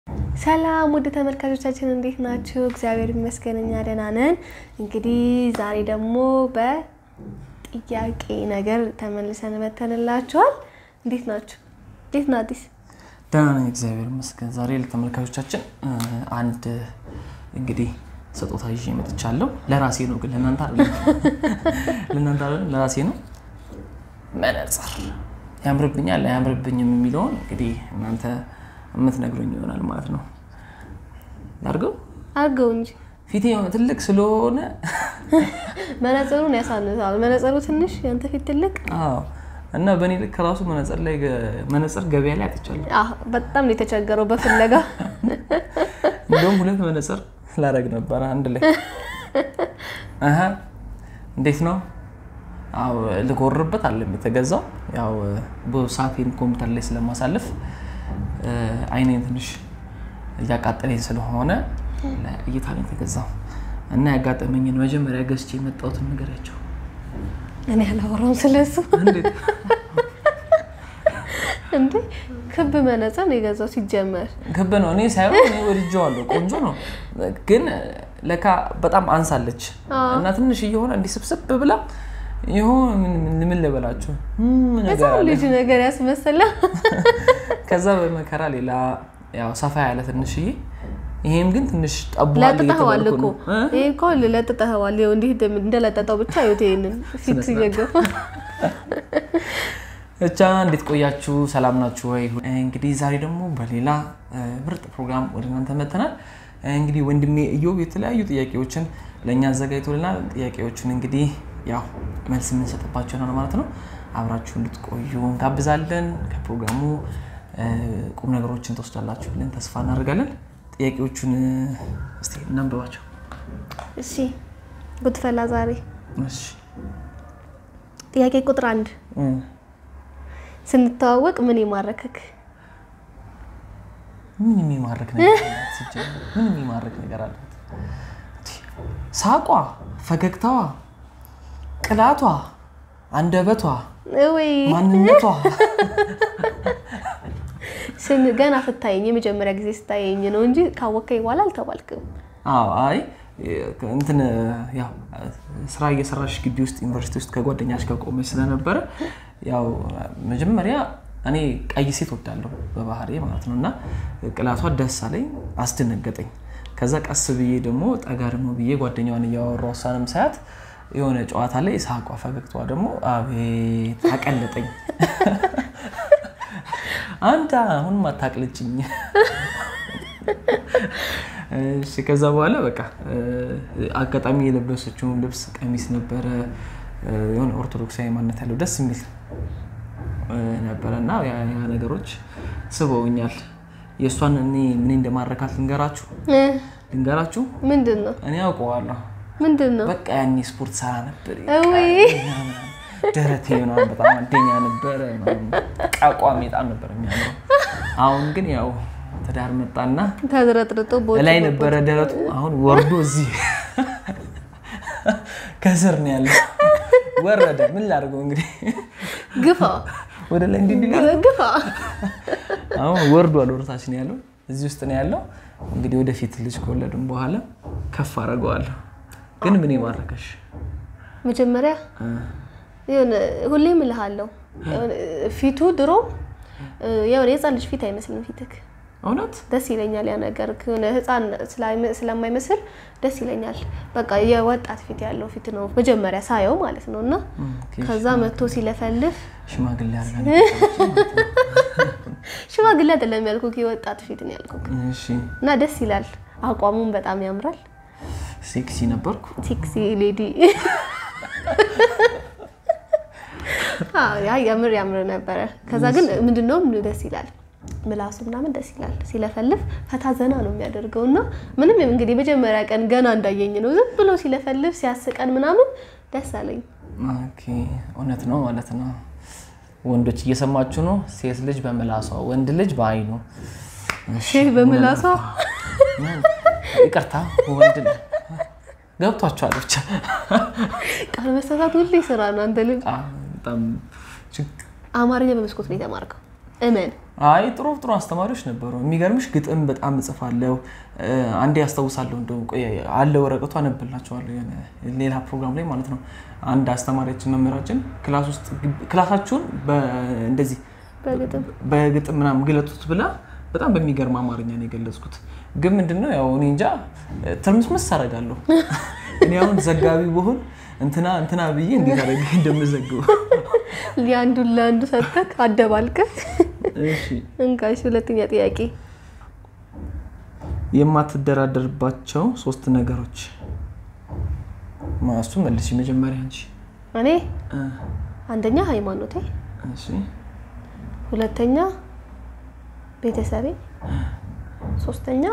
ሰላም ውድ ተመልካቾቻችን እንዴት ናችሁ? እግዚአብሔር ይመስገን እኛ ደህና ነን። እንግዲህ ዛሬ ደግሞ በጥያቄ ነገር ተመልሰን መተንላችኋል። እንዴት ናችሁ? እንዴት ነው አዲስ? ደህና ነኝ እግዚአብሔር ይመስገን። ዛሬ ለተመልካቾቻችን አንድ እንግዲህ ስጦታ ይዤ መጥቻለሁ። ለራሴ ነው ግን ለእናንተ አይደለም፣ ለእናንተ አይደለም፣ ለራሴ ነው። መነጽር ያምርብኛል አያምርብኝም የሚለውን እንግዲህ እናንተ የምትነግሩኝ ይሆናል ማለት ነው። አድርገው አድርገው እንጂ ፊቴ የሆነ ትልቅ ስለሆነ መነጽሩን ያሳንሳል። መነጽሩ ትንሽ ያንተ ፊት ትልቅ። አዎ። እና በእኔ ልክ ራሱ መነጽር ላይ መነጽር ገበያ ላይ አጥቻለሁ። አህ፣ በጣም ነው የተቸገረው በፍለጋ እንደውም ሁለት መነጽር ላደርግ ነበረ አንድ ላይ። አሀ እንዴት ነው? አዎ ልጎርበት አለም የተገዛው ያው በሰዓቴን ኮምፒውተር ላይ ስለማሳልፍ አይኔን ትንሽ እያቃጠለኝ ስለሆነ ለእይታ ነው የተገዛው እና ያጋጠመኝን መጀመሪያ ገዝቼ የመጣሁትን ንገሪያቸው። እኔ አላወራም ስለሱ። እንዴት? እንዴ ክብ መነጽር ነው የገዛው ሲጀመር። ክብ ነው። እኔ ሳይሆን እኔ ወድጄዋለሁ፣ ቆንጆ ነው። ግን ለካ በጣም አንሳለች እና ትንሽ እየሆነ እንዲህ ስብስብ ብላ ይሆን ምን ምን ልበላችሁ ምን ነገር ህፃን አለ። ልጅ ነገር ያስመስላ። ከዛ በመከራ ሌላ ያው ሰፋ ያለ ትንሽዬ፣ ይሄም ግን ትንሽ ጠቧል ለጥጠኸዋል እየተባልኩ እኮ ነው እ? ይሄ እኮ ለጥጠኸዋል። ይኸው እንዲህ እንደም- እንደለጠጠው ብቻ ይኸውት ይሄንን ፊት እየገፋ ብቻ እንዴት ቆያችሁ? ሰላም ናችሁ ወይ? እንግዲህ ዛሬ ደግሞ በሌላ እ, ምርጥ ፕሮግራም ወደ እናንተ መጥተናል። እንግዲህ ወንድሜ እዮብ የተለያዩ ጥያቄዎችን ለእኛ አዘጋጅቶልናል። ጥያቄዎችን እንግዲህ ያው መልስ የምንሰጥባቸው ነው ማለት ነው። አብራችሁ እንድትቆዩ እንጋብዛለን። ከፕሮግራሙ እ, ቁም ነገሮችን ትወስዳላችሁ ብለን ተስፋ እናደርጋለን። ጥያቄዎቹን እ, እስቲ እናንብባቸው። እሺ ጉድፈላ ዛሬ እሺ ጥያቄ ቁጥር አንድ እ፣ ስንተዋወቅ ምን የማረከክ? ምን የሚማርክ ነገር አላት? ሲጀመር ምን የሚማርክ ነገር አላት? ሳቋ፣ ፈገግታዋ፣ ቅላቷ፣ አንደበቷ፣ ወይ ማንነቷ ስን ገና ስታየኝ የመጀመሪያ ጊዜ ስታየኝ ነው እንጂ ካወከኝ በኋላ አልተባልክም። አዎ አይ እንትን ያው ስራ እየሰራሽ ግቢ ውስጥ ዩኒቨርሲቲ ውስጥ ከጓደኛሽ ጋር ቆመች ስለነበረ ያው መጀመሪያ እኔ ቀይ ሴት ወዳለሁ በባህሪ ማለት ነው እና ቅላቷ ደስ አለኝ፣ አስደነገጠኝ። ከዛ ቀስ ብዬ ደግሞ ጠጋ ደግሞ ብዬ ጓደኛዋን እያወራሁ እሷንም ሳያት የሆነ ጨዋታ ላይ ሳቋ፣ ፈገግታዋ ደግሞ አቤት አቀለጠኝ። አንተ አሁንም አታቅልጭኝ። እሺ ከዛ በኋላ በቃ አጋጣሚ የለበሰችውን ልብስ ቀሚስ ነበረ የሆነ ኦርቶዶክሳዊ ማንነት ያለው ደስ የሚል ነበረ እና ያ ያ ነገሮች ስበውኛል። የእሷን እኔ ምን እንደማረካት ልንገራችሁ እ ልንገራችሁ ምንድን ነው እኔ አውቀዋለሁ። ምንድን ነው? በቃ ያኔ ስፖርት ሰራ ነበር እውይ ደረቴ ምናምን በጣም አንደኛ ነበረ። በቃ አቋሜ በጣም ነበር የሚያምረው። አሁን ግን ያው ትዳር መጣና ተዝረጥርጦ ቦጭ ላይ ነበረ ደረቱ፣ አሁን ወርዶ እዚህ ከስር ነው ያለው። ወረደ። ምን ላድርገው እንግዲህ ግፋ ወደ ላይ እንዲህ እንዲህ ግፋ። አሁን ወርዷል። ወደታች ነው ያለው፣ እዚህ ውስጥ ነው ያለው። እንግዲህ ወደፊት ልጅ ከወለድም በኋላ ከፍ አደርገዋለሁ። ግን ምን ማረከሽ? መጀመሪያ የሆነ ሁሌም እልሃለሁ የሆነ ፊቱ ድሮ የሆነ የህፃን ልጅ ፊት አይመስልም ፊትክ እውነት ደስ ይለኛል። ያ ነገር የሆነ ህፃን ስላይመ- ስለማይመስል ደስ ይለኛል። በቃ የወጣት ፊት ያለው ፊት ነው መጀመሪያ ሳየው ማለት ነው። እና ከዛ መጥቶ ሲለፈልፍ ሽማግሌ ያደርጋል። ሽማግሌ አይደለም ያልኩክ የወጣት ፊት ነው ያልኩክ። እሺ እና ደስ ይላል። አቋሙም በጣም ያምራል። ሴክሲ ነበርኩ። ሴክሲ ሌዲ አዎ፣ ያ ያምር ያምር ነበረ። ከዛ ግን ምንድነው ደስ ይላል ምላሱ ምናምን ደስ ይላል። ሲለፈልፍ ፈታ ዘና ነው የሚያደርገው እና ምንም እንግዲህ መጀመሪያ ቀን ገና እንዳየኝ ነው ዝም ብሎ ሲለፈልፍ ሲያስቀን ምናምን ደስ አለኝ። ኦኬ እውነት ነው ማለት ነው። ወንዶች እየሰማችሁ ነው። ሴት ልጅ በምላሷ ወንድ ልጅ በአይኑ። እሺ፣ ሴት በምላሷ ይቅርታ ወንድ ልጅ ገብቷችኋል ብቻ ቃል መሳሳት ሁሌ ስራ ነው። አንተ ልጅ አ፣ በጣም ችግ- አማርኛ በመስኮት ነው የተማርከው? እመን አይ ጥሩ ጥሩ አስተማሪዎች ነበሩ። የሚገርምሽ ግጥም በጣም እጽፋለሁ። አንዴ ያስታውሳለሁ እንደውም ቆይ አለ ወረቀቱ አነብላቸዋለሁ የሆነ ሌላ ፕሮግራም ላይ ማለት ነው። አንድ አስተማሪያችን መምህራችን ክላስ ውስጥ ክላሳችሁን እንደዚህ በግጥም በግጥም ምናምን ግለጡት ብላ በጣም በሚገርም አማርኛ ነው የገለጽኩት። ግን ምንድነው ያው እኔ እንጃ ትርምስምስ አደርጋለሁ። እኔ አሁን ዘጋቢ ብሆን እንትና እንትና ብዬ እንዴት አደረገ እንደምዘግበው የአንዱን ለአንዱ ሰጥተህ አደባልቀህ እሺ እንካሽ። ሁለተኛ ጥያቄ የማትደራደርባቸው ሶስት ነገሮች ማሱ መልሽ። መጀመሪያ አንቺ። እኔ እ አንደኛ ሃይማኖቴ፣ እሺ ሁለተኛ ቤተሰቤ፣ ሶስተኛ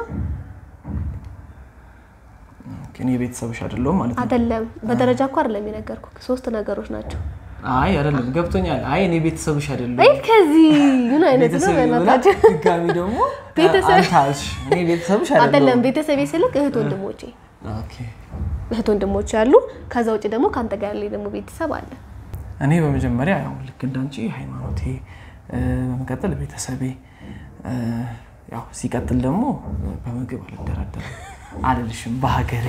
ኦኬ፣ እኔ ቤተሰብሽ አይደለሁም ማለት ነው። አይደለም በደረጃ እኮ አይደለም የነገርኩህ ሶስት ነገሮች ናቸው። አይ አይደለም፣ ገብቶኛል። አይ እኔ ቤተሰብሽ አይ አይደለሁም ከዚህ ምን አይነት ነው? ቤተሰብ ብላ በእናታችሁ ድጋሚ ደግሞ ቤተሰብ- አንተ አልሽ። እኔ ቤተሰብሽ አይደለም አይደለሁም። ቤተሰቤ ስልክ እህት ወንድሞቼ ኦኬ እህት ወንድሞቼ አሉ። ከዛ ውጭ ደግሞ ከአንተ ጋር ያለኝ ደግሞ ቤተሰብ አለ። እኔ በመጀመሪያ ያው ልክ እንዳንቺ ሃይማኖቴ፣ እ፣ በመቀጠል ቤተሰቤ፣ እ፣ ያው ሲቀጥል ደግሞ በምግብ አልደራደርም አልልሽም በሀገሬ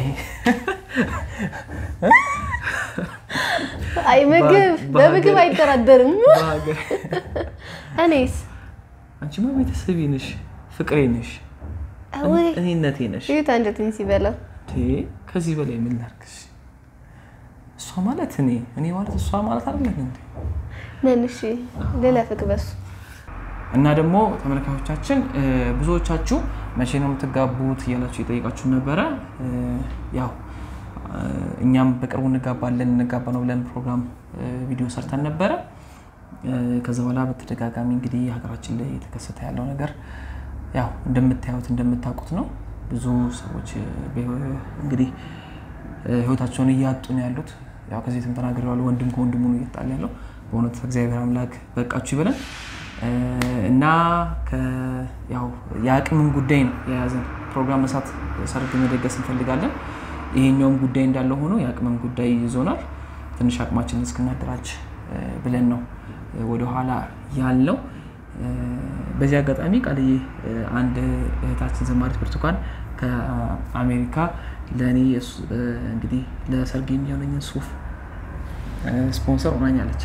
አይ ምግብ በ- በምግብ በሀገር- አይደራደርም። በሀገሬ እኔስ አንቺማ ቤተሰቤ ነሽ፣ ፍቅሬ ነሽ፣ ወይ እኔነቴ ነሽ። እዩት አንጀቴን ሲበላው ቴ ከዚህ በላይ ምን ላድርግሽ? እሷ ማለት እኔ እኔ ማለት እሷ ማለት አይደለም እንዴ? ነን። እሺ ልለፍቅ በሱ እና ደግሞ ተመልካቾቻችን እ፣ ብዙዎቻችሁ መቼ ነው የምትጋቡት እያላችሁ የጠየቃችሁ ነበረ። እ፣ ያው እ፣ እኛም በቅርቡ እንጋባለን እንጋባ ነው ብለን ፕሮግራም እ፣ ቪዲዮ ሰርተን ነበረ። እ፣ ከዛ በኋላ በተደጋጋሚ እንግዲህ ሀገራችን ላይ የተከሰተ ያለው ነገር ያው እንደምታዩት እንደምታውቁት ነው። ብዙ ሰዎች እ፣ በህይወ- እንግዲህ እ፣ ህይወታቸውን እያጡ ነው ያሉት። ያው ከዚህ የትም ተናግሬዋለሁ። ወንድም ከወንድሙ ነው እየጣለ ያለው። በእውነት እግዚአብሔር አምላክ በቃችሁ ይበለን እ፣ እና ከ- ያው የአቅምን ጉዳይ ነው የያዘን ፕሮግራም መስራት ሰርግ መደገስ እንፈልጋለን። ይሄኛውም ጉዳይ እንዳለ ሆኖ የአቅምን ጉዳይ ይዞናል። ትንሽ አቅማችንን እስክናደራጅ እ፣ ብለን ነው እ፣ ወደኋላ ያልነው። እ፣ በዚህ አጋጣሚ ቃልዬ እ፣ አንድ እህታችን ዘማሪት ብርቱካን ከአሜሪካ ለእኔ እሱ- እ፣ እንግዲህ ለሰርግ የሚሆነኝን ሱፍ እ፣ ስፖንሰር ሆናኛለች።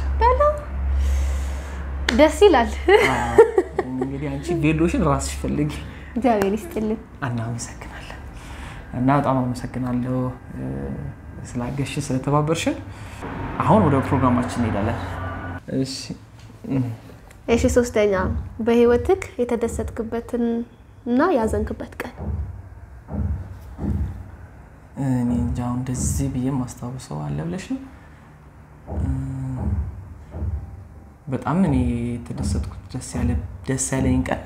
ደስ ይላል። አዎ፣ እንግዲህ አንቺ ቬሎሽን ራስሽ ፈልጊ። እግዚአብሔር ይስጥልን። እናመሰግናለን እና በጣም አመሰግናለሁ እ፣ ስላገሽን ስለተባበርሽን። አሁን ወደ ፕሮግራማችን እንሄዳለን። እሺ እም፣ እሺ ሶስተኛ በህይወትክ የተደሰትክበትን እና ያዘንክበት ቀን እኔ እንጃ አሁን እንደዚህ ብዬ ማስታውሰው አለ ብለሽ ነው። እም፣ በጣም እኔ የተደሰትኩት ደስ ያለ ደስ ያለኝ ቀን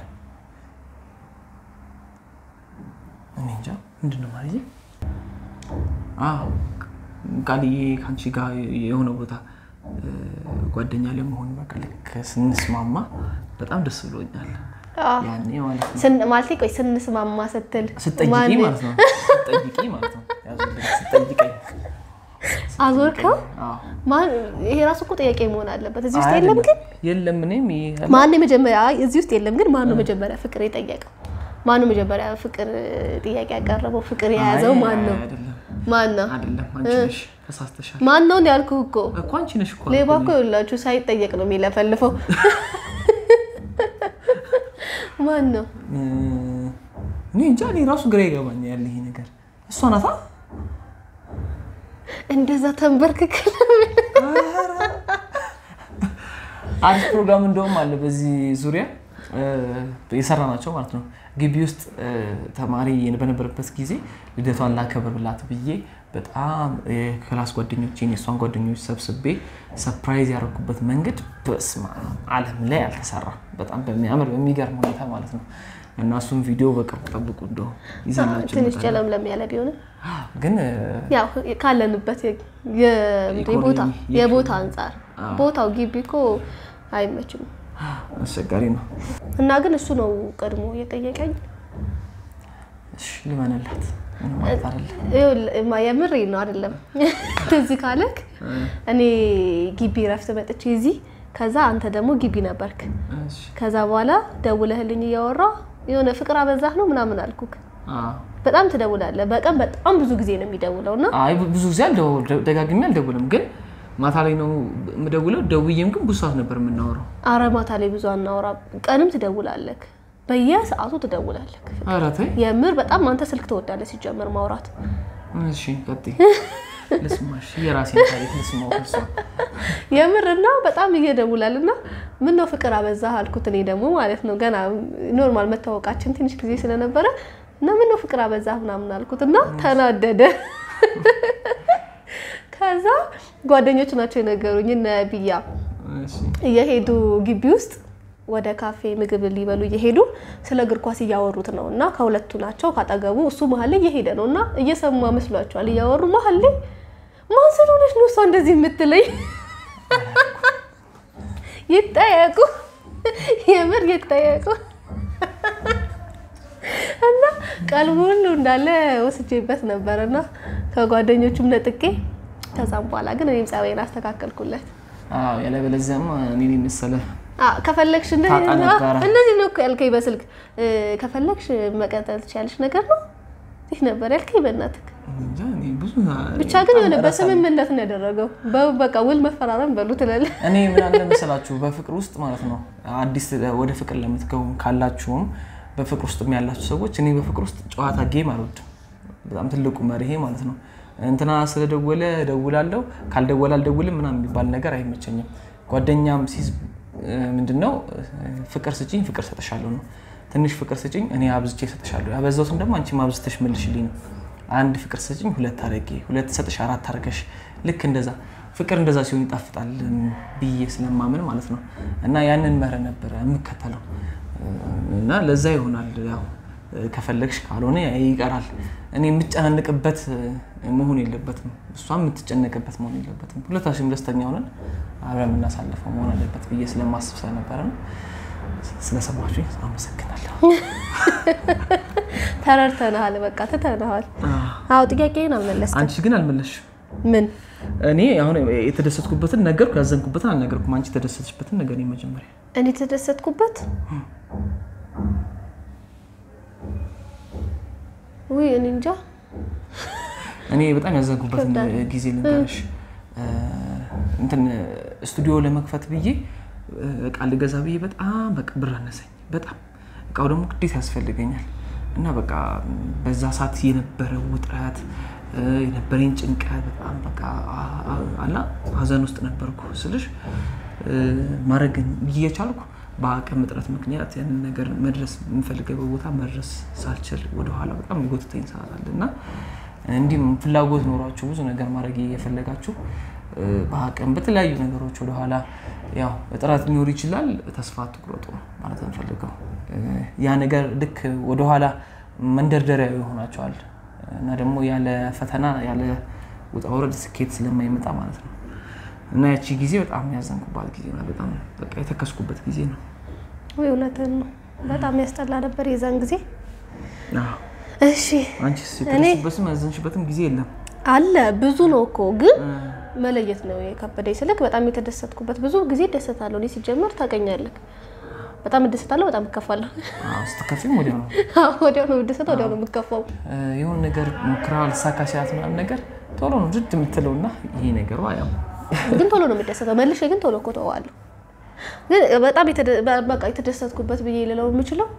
እኔ እንጃ ምንድን ነው ማለት አዎ ቃልዬ ከአንቺ ጋር የሆነ ቦታ እ፣ ጓደኛ ለመሆን በቃ ልክ ስንስማማ በጣም ደስ ብሎኛል። ያኔ ማለት ነው ስን- ማለቴ ቆይ ስንስማማ ስትል ስጠይቂ ማን- ማለት ነው ስጠይቂ ማለት ነው ያዙልኝ፣ ስጠይቀኝ አዞርከው አዎ። ማን ይሄ ራሱ እኮ ጥያቄ መሆን አለበት። እዚህ ውስጥ አይ የለም ግን አይደለም። የለም እኔም ይሄ- ማን የመጀመሪያ እዚህ ውስጥ የለም ግን ማን ነው መጀመሪያ ፍቅር የጠየቀው? ማን ነው መጀመሪያ ፍቅር ጥያቄ ያቀረበው? ፍቅር የያዘው አይ፣ ማን ነው? አይደለም ማን ነው? አይደለም አንቺ ነሽ ተሳስተሻል ማን ነው ያልኩህ እኮ እኮ አንቺ ነሽ እኮ ሌባ አልኩኝ። እኮ ይኸውላችሁ ሳይጠየቅ ነው የሚለፈልፈው። ማን ነው? እ፣ እኔ እንጃ እኔ ራሱ ግራ ይገባኛል ያለ ይሄ ነገር እሷ ናታ እንደዛ ተንበርክክ አዲስ ፕሮግራም እንደውም አለ በዚህ ዙሪያ የሰራ ናቸው ማለት ነው። ግቢ ውስጥ እ፣ ተማሪ በነበረበት ጊዜ ልደቷን ላከብርላት ብዬ በጣም የክላስ ጓደኞቼን የእሷን ጓደኞች ሰብስቤ ሰፕራይዝ ያደረኩበት መንገድ በስመ አብ ዓለም ላይ አልተሰራ በጣም በሚያምር በሚገርም ሁኔታ ማለት ነው። እና እሱም ቪዲዮ በቅርቡ ጠብቁ እንደው ይዘላችሁ ትንሽ እንመጣለን። ጨለምለም ያለ ቢሆንም ግን እ፣ ያው ካለንበት የ- የ- የቦታ ኢኮኖሚ፣ የቦታ አንጻር ቦታው ግቢ እኮ አይመችም አስቸጋሪ ነው። እና ግን እሱ ነው ቀድሞ የጠየቀኝ። እሺ ልመንላት ምንም ማለት አይደለም። ይኸውልህ፣ እማ የምሬ ነው አይደለም። ትዝ ካለክ እኔ ግቢ ረፍት መጥቼ እዚህ ከዛ አንተ ደግሞ ግቢ ነበርክ። እሺ። ከዛ በኋላ ደውለህልኝ እያወራ የሆነ ፍቅር አበዛህ ነው ምናምን አልኩክ። አዎ። በጣም ትደውላለህ። በቀን በጣም ብዙ ጊዜ ነው የሚደውለው እና አይ ብዙ ጊዜ አልደው- ደጋግሜ አልደውልም፣ ግን ማታ ላይ ነው የምደውለው። ደውዬም ግን ብዙ ሰዓት ነበር የምናወራው። አረ ማታ ላይ ብዙ አናወራ፣ ቀንም ትደውላለህ፣ በየሰዓቱ ትደውላለህ። ኧረ ተይ። የምር በጣም አንተ ስልክ ትወዳለህ ሲጀመር ማውራት። እሺ ቀጥይ፣ ልስማሽ፣ የራሴን ታሪክ ልስማው ከእሷ። የምር እና በጣም እየደውላል እና ምን ነው ፍቅር አበዛህ አልኩት። እኔ ደግሞ ማለት ነው ገና ኖርማል መታወቃችን ትንሽ ጊዜ ስለነበረ እና ምን ነው ፍቅር አበዛህ ምናምን አልኩት እና ተናደደ። ከዛ ጓደኞች ናቸው የነገሩኝ እነ ብያ እሺ። እየሄዱ ግቢ ውስጥ ወደ ካፌ ምግብ ሊበሉ እየሄዱ ስለ እግር ኳስ እያወሩት ነው እና ከሁለቱ ናቸው ካጠገቡ እሱ መሀል ላይ እየሄደ ነው እና እየሰማ መስሏቸዋል እያወሩ መሀል ላይ ማን ስለሆነች ነው እሷ እንደዚህ የምትለኝ ይጠየቁ የምር ይጠየቁ እና ቀልቡ ሁሉ እንዳለ ወስጄበት ነበር እና ከጓደኞቹም ነጥቄ ከዛም በኋላ ግን እኔም ጸባይን አስተካከልኩለት አዎ፣ ያለበለዚያማ እኔን የመሰለ አ፣ ከፈለግሽ እንደዚህ ታጣ ነበረ። እንደዚህ ነው እኮ ያልከኝ በስልክ እ፣ ከፈለግሽ መቀጠል ትችያለሽ ነገር ነው ይህ ነበር ያልከኝ በእናትህ እንጃ፣ እኔ ብዙ ብቻ ግን የሆነ በስምምነት ነው ያደረገው በ- በቃ ውል መፈራረም በሉ ትላለህ እኔ ምን አለ መሰላችሁ በፍቅር ውስጥ ማለት ነው አዲስ ወደ ፍቅር ለምትገቡ ካላችሁም በፍቅር ውስጥ ያላችሁ ሰዎች እኔ በፍቅር ውስጥ ጨዋታ ጌም አልወድም። በጣም ትልቁ መርሄ ማለት ነው። እንትና ስለደወለ እደውላለሁ ካልደወለ አልደውልም ምናምን የሚባል ነገር አይመቸኝም። ጓደኛም ሲይዝ ምንድነው ፍቅር ስጭኝ ፍቅር ሰጥሻለሁ ነው። ትንሽ ፍቅር ስጭኝ እኔ አብዝቼ ሰጥሻለሁ። ያበዛሁትን ደግሞ አንቺ አብዝተሽ መልሽልኝ ነው። አንድ ፍቅር ስጭኝ ሁለት አድርጌ ሁለት ሰጥሽ አራት አድርገሽ ልክ እንደዛ ፍቅር እንደዛ ሲሆን ይጣፍጣል ብዬ ስለማምን ማለት ነው። እና ያንን መርህ ነበረ የምከተለው እና ለዛ ይሆናል ያው ከፈለግሽ ካልሆነ ይቀራል። እኔ የምጨናንቅበት መሆን የለበትም፣ እሷም የምትጨነቅበት መሆን የለበትም። ሁለታችንም ደስተኛ ሆነን አብረን የምናሳልፈው መሆን አለበት ብዬ ስለማስብ ስለነበረ ነው። ስለሰማችሁ አመሰግናለሁ። ተረድተንሃል በቃ ትተንሃል አዎ ጥያቄን አልመለስክም አንቺ ግን አልመለስሽም። ምን እኔ አሁን የተደሰትኩበትን ነገርኩ፣ ያዘንኩበትን አልነገርኩም። አንቺ የተደሰትሽበትን ነገር መጀመሪያ እኔ የተደሰትኩበት ውይ እኔ እንጃ እኔ በጣም ያዘንኩበትን ጊዜ ልንገርሽ። እንትን ስቱዲዮ ለመክፈት ብዬ እቃ ልገዛ ብዬ በጣም በቃ ብር አነሰኝ። በጣም እቃው ደግሞ ግዴታ ያስፈልገኛል እና በቃ በዛ ሰዓት የነበረው ውጥረት የነበረኝ ጭንቀት በጣም በቃ አላ ሀዘን ውስጥ ነበርኩ ስልሽ ማድረግ እየቻልኩ በአቅም እጥረት ምክንያት ያንን ነገር መድረስ የምፈልገው ቦታ መድረስ ሳልችል ወደኋላ በጣም የጎትተኝ ሰዓት አለ እና እንዲሁም ፍላጎት ኖሯችሁ ብዙ ነገር ማድረግ እየፈለጋችሁ በአቅም በተለያዩ ነገሮች ወደኋላ ያው እጥረት ሊኖር ይችላል። ተስፋ አትቁረጡ ማለት እንፈልገው ያ ነገር ልክ ወደኋላ መንደርደሪያ ይሆናቸዋል እና ደግሞ ያለ ፈተና ያለ ውጣ ውረድ ስኬት ስለማይመጣ ማለት ነው። እና ያቺ ጊዜ በጣም ያዘንኩባት ጊዜ ነው። በጣም በቃ የተከስኩበት ጊዜ ነው። ወይ እውነትን ነው። በጣም ያስጠላ ነበር የዛን ጊዜ። አዎ። እሺ አንቺስ የተደሰትሽበትም ያዘንሽበትም ጊዜ የለም? አለ ብዙ ነው እኮ ግን መለየት ነው የከበደኝ። ስልክ በጣም የተደሰትኩበት ብዙ ጊዜ እደሰታለሁ። እኔ ሲጀመር ታውቀኛለህ፣ በጣም እደሰታለሁ፣ በጣም እከፋለሁ። አዎ፣ ስትከፊም ወዲያው ነው ወዲያው ነው የምደሰተው፣ ወዲያው ነው የምከፋው። የሆነ ነገር ሞክራ ልሳካ ሲላት ምናምን ነገር ቶሎ ነው ድድ የምትለው እና ይሄ ነገሯ ያው ግን ቶሎ ነው የምደሰተው። መልሼ ግን ቶሎ እኮ ተዋለሁ። ግን በጣም የተደ- በቃ የተደሰትኩበት ብዬ ልለው የምችለው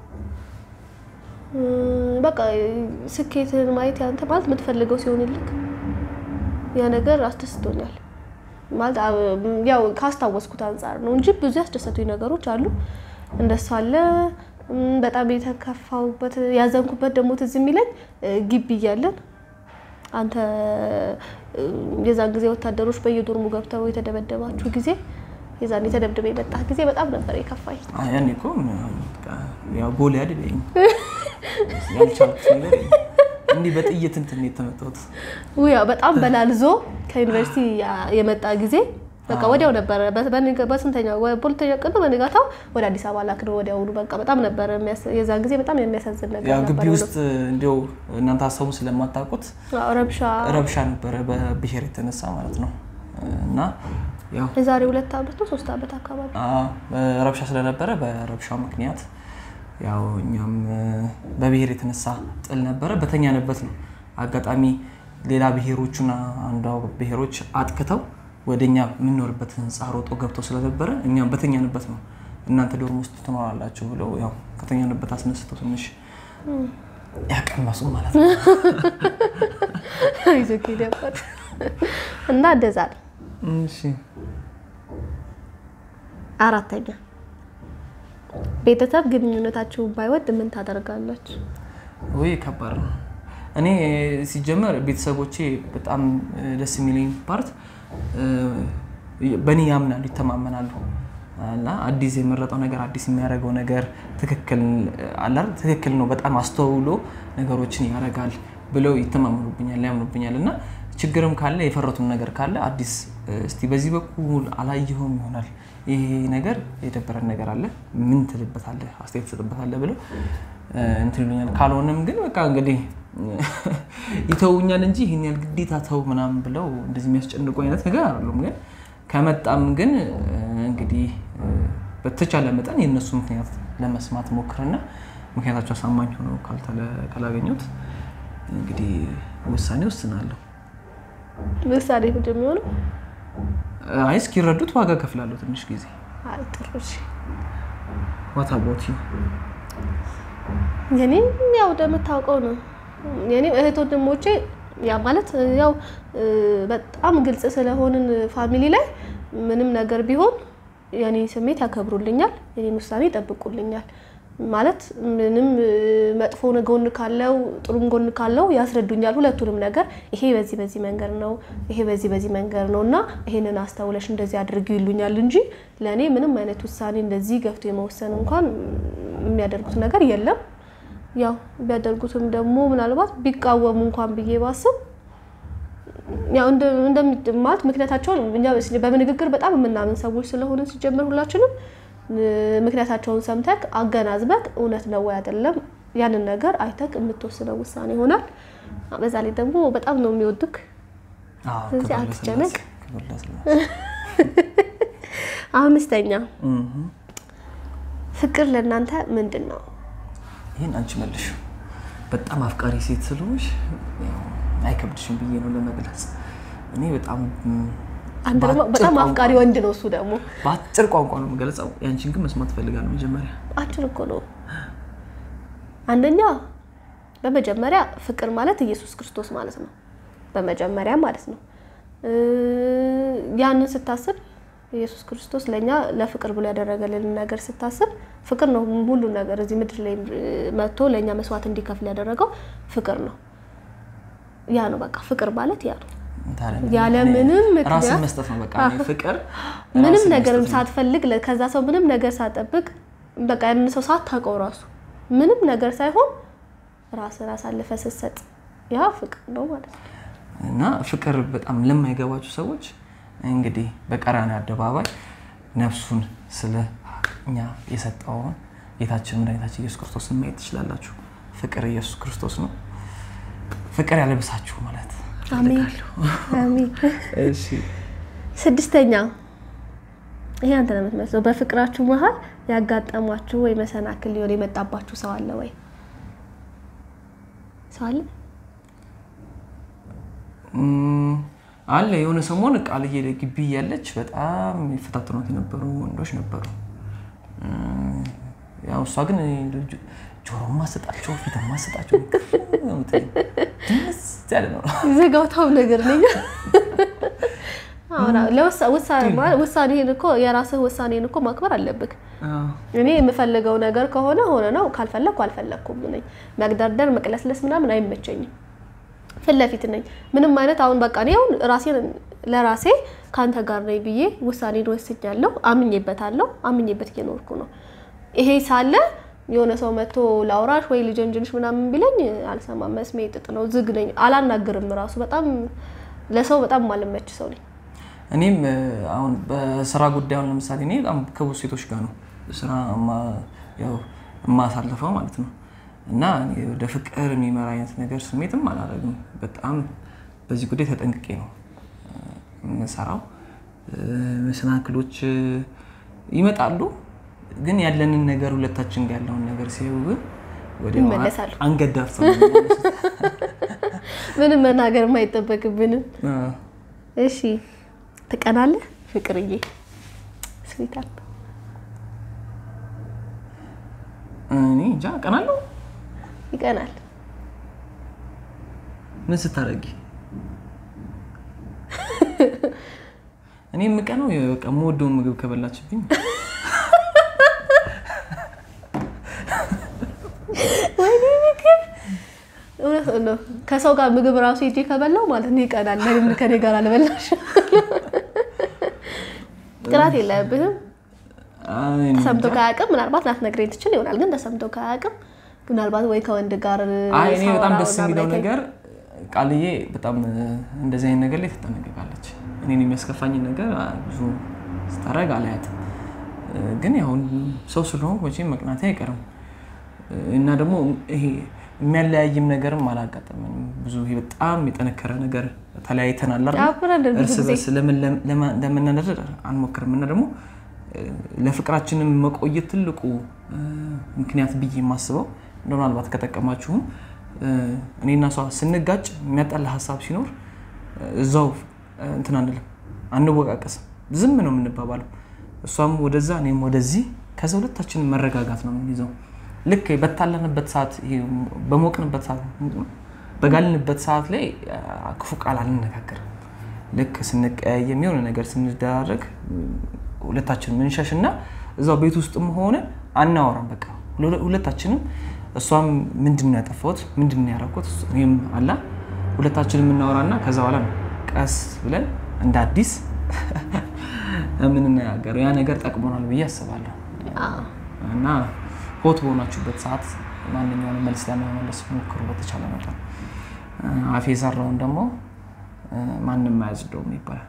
በቃ ስኬትን ማየት ያንተ ማለት የምትፈልገው ሲሆንልክ ያ ነገር አስደስቶኛል። ማለት ያው ካስታወስኩት አንጻር ነው እንጂ ብዙ ያስደሰቱኝ ነገሮች አሉ። እንደሱ አለ። በጣም የተከፋውበት ያዘንኩበት ደግሞ ትዝ የሚለኝ ግቢ እያለን አንተ የዛን ጊዜ ወታደሮች በየዶርሙ ገብተው የተደበደባችሁ ጊዜ የዛን የተደብድበ የመጣህ ጊዜ በጣም ነበር የከፋኝ። ያኔ እኮ ያው ጎል ያድበኝ ያልቻልኩት ነገር የለም። እንዲህ በጥይት እንትን የተመታሁት ውያ በጣም በላልዞ ከዩኒቨርሲቲ የመጣ ጊዜ በቃ ወዲያው ነበረ። በስንተኛው በሁለተኛ ቀን ነው በንጋታው ወደ አዲስ አበባ ላክነው ወዲያውኑ። በቃ በጣም ነበረ የዛን ጊዜ በጣም የሚያሳዝን ነገር ያው ግቢ ነበር። ውስጥ እንዲያው እናንተ ሀሳቡን ስለማታውቁት አዎ፣ ረብሻ ረብሻ ነበረ በብሔር የተነሳ ማለት ነው። እና ያው የዛሬ ሁለት ዓመት ነው ሶስት ዓመት አካባቢ አዎ፣ ረብሻ ስለነበረ በረብሻው ምክንያት ያው እኛም በብሔር የተነሳ ጥል ነበረ። በተኛንበት ነው አጋጣሚ ሌላ ብሔሮቹና አንዷ ብሔሮች አጥቅተው ወደ እኛ የምንኖርበት ህንፃ ሮጦ ገብተው ስለነበረ እኛም በተኛንበት ነው እናንተ ዶርም ውስጥ ትኖራላችሁ ብለው ያው ከተኛንበት አስነስተው ትንሽ ያቀመሱ ማለት ነው። ይዞ ነበር እና እንደዛ ነው። እሺ አራተኛ ቤተሰብ ግንኙነታችሁን ባይወድ ምን ታደርጋላችሁ? ወይ ከባድ ነው። እኔ ሲጀመር ቤተሰቦቼ በጣም ደስ የሚለኝ ፓርት በእኔ ያምናሉ፣ ይተማመናሉ እና አዲስ የመረጠው ነገር አዲስ የሚያደርገው ነገር ትክክል አለ አይደል? ትክክል ነው፣ በጣም አስተውሎ ነገሮችን ያደርጋል ብለው ይተማመኑብኛል፣ ያምኑብኛል እና ችግርም ካለ የፈረቱም ነገር ካለ አዲስ እስቲ በዚህ በኩል አላየኸውም ይሆናል ይሄ ነገር የደበረን ነገር አለ ምን ትልበታለህ አስተያየት ትሰጥበታለህ ብለው እንትን ይሉኛል። ካልሆነም ግን በቃ እንግዲህ ይተውኛል እንጂ ይህን ያህል ግዴታ ተው ምናምን ብለው እንደዚህ የሚያስጨንቁ አይነት ነገር አይደሉም። ግን ከመጣም ግን እንግዲህ በተቻለ መጠን የእነሱ ምክንያት ለመስማት ሞክርና ምክንያታቸው አሳማኝ ሆነው ካላገኙት እንግዲህ ውሳኔ ወስናለሁ። ምሳሌ ምንድን ነው የሚሆነው? አይ እስኪረዱት ዋጋ ከፍላለሁ ትንሽ ጊዜ። አይ ጥሩ እሺ። ዋት አባውት ዩ? የኔ ያው እንደምታውቀው ነው። የኔ እህት ወንድሞቼ ያ ማለት ያው በጣም ግልጽ ስለሆንን ፋሚሊ ላይ ምንም ነገር ቢሆን የኔ ስሜት ያከብሩልኛል፣ የኔን ውሳኔ ይጠብቁልኛል። ማለት ምንም መጥፎ ጎን ካለው ጥሩም ጎን ካለው ያስረዱኛል። ሁለቱንም ነገር ይሄ በዚህ በዚህ መንገድ ነው፣ ይሄ በዚህ በዚህ መንገድ ነው እና ይሄንን አስተውለሽ እንደዚህ አድርጊው ይሉኛል እንጂ ለእኔ ምንም አይነት ውሳኔ እንደዚህ ገፍቶ የመወሰን እንኳን የሚያደርጉት ነገር የለም። ያው ቢያደርጉትም ደግሞ ምናልባት ቢቃወሙ እንኳን ብዬ ባስብ ያው እንደሚድማት ምክንያታቸውን እኛ በንግግር በጣም የምናምን ሰዎች ስለሆነ ሲጀመር ሁላችንም ምክንያታቸውን ሰምተክ አገናዝበክ እውነት ነው ወይ አይደለም ያንን ነገር አይተክ የምትወስነው ውሳኔ ይሆናል። በዛ ላይ ደግሞ በጣም ነው የሚወዱክ። ስለዚህ አትጨነቅ። አምስተኛ ፍቅር ለእናንተ ምንድን ነው? ይህን አንቺ መልሽ። በጣም አፍቃሪ ሴት ስለሆንሽ አይከብድሽም ብዬ ነው ለመግለጽ። እኔ በጣም አንተ ደግሞ በጣም አፍቃሪ ወንድ ነው እሱ ደግሞ በአጭር ቋንቋ ነው የምገለጸው። ያንቺን ግን መስማት እፈልጋለሁ። መጀመሪያ አጭር እኮ ነው። አንደኛ በመጀመሪያ ፍቅር ማለት ኢየሱስ ክርስቶስ ማለት ነው። በመጀመሪያ ማለት ነው። ያንን ስታስብ ኢየሱስ ክርስቶስ ለእኛ ለፍቅር ብሎ ያደረገልን ነገር ስታስብ ፍቅር ነው። ሁሉ ነገር እዚህ ምድር ላይ መጥቶ ለእኛ መስዋዕት እንዲከፍል ያደረገው ፍቅር ነው። ያ ነው በቃ ፍቅር ማለት ያ ነው። ያለ ምንም ራስን ምክንያት መስጠት ነው በቃ ፍቅር። ምንም ራስን ነገርም መስጠት ነው። ሳትፈልግ ለ- ከዛ ሰው ምንም ነገር ሳትጠብቅ በቃ ያንን ሰው ሳታውቀው ራሱ ምንም ነገር ሳይሆን ራስን አሳልፈ ስትሰጥ ያ ፍቅር ነው ማለት ነው። እና ፍቅር በጣም ለማይገባችሁ ሰዎች እንግዲህ በቀራንዮ አደባባይ ነፍሱን ስለ እኛ የሰጠውን ጌታችን መድኃኒታችን ኢየሱስ ክርስቶስን ማየት ትችላላችሁ። ፍቅር ኢየሱስ ክርስቶስ ነው። ፍቅር ያለብሳችሁ ማለት አሜን አሜን። እሺ ስድስተኛ ይሄ አንተ ነው የምትመስለው። በፍቅራችሁ መሀል ያጋጠሟችሁ ወይ መሰናክል ሊሆን የመጣባችሁ ሰው አለ ወይ? ሰው አለ? እም፣ አለ የሆነ ሰሞን ቃልዬ ግቢ እያለች በጣም የሚፈታተኗት የነበሩ ወንዶች ነበሩ። እም፣ ያው እሷ ግን ጆ- ጆሮ ማሰጣቸው ፊት ማሰጣቸው ድምፅ ያለ ነው። ዘጋውታው ነገር ነኝ። አሁን ለውሳ- ውሳኔ ማለት ውሳኔህን እኮ የራስህ ውሳኔን እኮ ማክበር አለብህ። እኔ የምፈልገው ነገር ከሆነ ሆነ ነው፣ ካልፈለግኩ አልፈለግኩም ነኝ። መግደርደር መቅለስለስ ምናምን አይመቸኝም። ፊት ለፊት ነኝ። ምንም አይነት አሁን በቃ እኔ አሁን ራሴን ለራሴ ከአንተ ጋር ነኝ ብዬ ውሳኔን ወስኛለሁ። አምኜበታለሁ። አምኜበት እየኖርኩ ነው። ይሄ ሳለ የሆነ ሰው መጥቶ ላውራሽ ወይ ልጀንጅንሽ ምናምን ቢለኝ አልሰማም። መስሜ ጥጥ ነው፣ ዝግ ነኝ፣ አላናግርም። ራሱ በጣም ለሰው በጣም ማልመች ሰው ነኝ። እኔም እ፣ አሁን በስራ ጉዳዩን ለምሳሌ እኔ በጣም ከብዙ ሴቶች ጋር ነው ስራ እማ- ያው የማሳልፈው ማለት ነው። እና እኔ ወደ ፍቅር የሚመራ አይነት ነገር ስሜትም አላደርግም። በጣም በዚህ ጉዳይ ተጠንቅቄ ነው እ፣ የምሰራው። መሰናክሎች ይመጣሉ። ግን ያለንን ነገር ሁለታችን ጋር ያለውን ነገር ሲያዩ ግን ወዲያው ይመለሳሉ። አንገት ዳብሰው ነው የሚመለሱት። ምንም መናገር አይጠበቅብንም። አዎ። እሺ ትቀናለህ ፍቅርዬ? ስዊታል እኔ እንጃ ቀናለሁ። ይቀናል። ምን ስታደርጊ? እኔ የምቀነው በቃ የምወደውን ምግብ ከበላችብኝ ወይኔ ምግብ እውነት ነው። ከሰው ጋር ምግብ ራሱ ሄጄ ከበላው ማለት ነው ይቀናል። ለምን ከኔ ጋር አልበላሽ? ቅናት የለብህም። አይ፣ እኔ ተሰምቶ እንጃ። ካያውቅም ምናልባት ላትነግረኝ ትችል ይሆናል። ግን ተሰምቶ ካያውቅም ምናልባት ወይ ከወንድ ጋር አይ እኔ በጣም ሳወራ ደስ ምናምን የሚለው አይተኸኝ ነገር ቃልዬ በጣም እንደዚህ አይነት ነገር ላይ ትጠነቀቃለች። እኔን የሚያስከፋኝን ነገር አ, ብዙ ስታደርግ አላያትም። ግን ያው ሰው ስለሆንኩ መቼም መቅናቴ አይቀርም እና ደግሞ ይሄ የሚያለያይም ነገርም አላጋጠመኝም። ብዙ ይሄ በጣም የጠነከረ ነገር ተለያይተናል አይደል? አብረን ብዙ እርስ ጊዜ በርስ ለምን ለማ- ለመናደድ አንሞክርም እና ደግሞ እ፣ ለፍቅራችንም መቆየት ትልቁ እ፣ ምክንያት ብዬ የማስበው እንደ ምናልባት ከጠቀማችሁም እ፣ እኔና እሷ ስንጋጭ የሚያጣላ ሀሳብ ሲኖር እ፣ እዛው እ፣ እንትን አንልም፣ አንወቃቀስም፣ ዝም ነው የምንባባለው። እሷም ወደዛ እኔም ወደዚህ፣ ከዛ ሁለታችንን መረጋጋት ነው የምንይዘው። ልክ በታለንበት ሰዓት ይሄ በሞቅንበት ሰዓት በጋልንበት ሰዓት ላይ አ፣ ክፉ ቃል አንነጋገርም። ልክ ስንቀያየም የሆነ ነገር ስንደራረግ ሁለታችን ምንሸሽ እና እዛው ቤት ውስጥም ሆነ አናወራም። በቃ ሁለ- ሁለታችንም እሷም ምንድን ነው ያጠፋሁት ምንድን ነው ያደረኩት እኔም አላ ሁለታችንም የምናወራና ከዛ በኋላ ነው ቀስ ብለን እንደ አዲስ የምንነጋገረው። ያ ነገር ጠቅሞናል ብዬ አስባለሁ። አዎ። እና ሆት በሆናችሁበት ሰዓት ማንኛውንም መልስ ለመመለስ ሞክሩ በተቻለ መጠን። አፌ የሰራውን ደግሞ እ፣ ማንም አያጽደውም ይባላል።